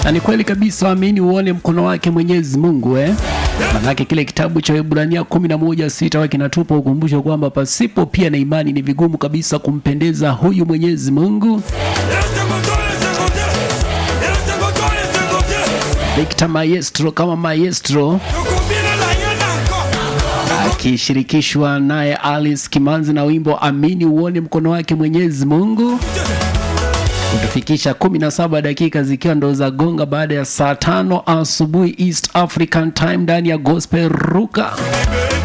Na ni kweli kabisa, amini uone mkono wake Mwenyezi Mungu eh? Manake kile kitabu cha Waebrania kumi na moja sita wa kinatupa ukumbusho kwamba pasipo pia na imani ni vigumu kabisa kumpendeza huyu Mwenyezi Mungu. Victor Maestro kama maestro akishirikishwa naye Alice Kimanzi na wimbo amini uone mkono wake Mwenyezi Mungu kutufikisha 17 dakika zikiwa ndo za gonga baada ya saa tano asubuhi East African Time ndani ya Gospel Ruka.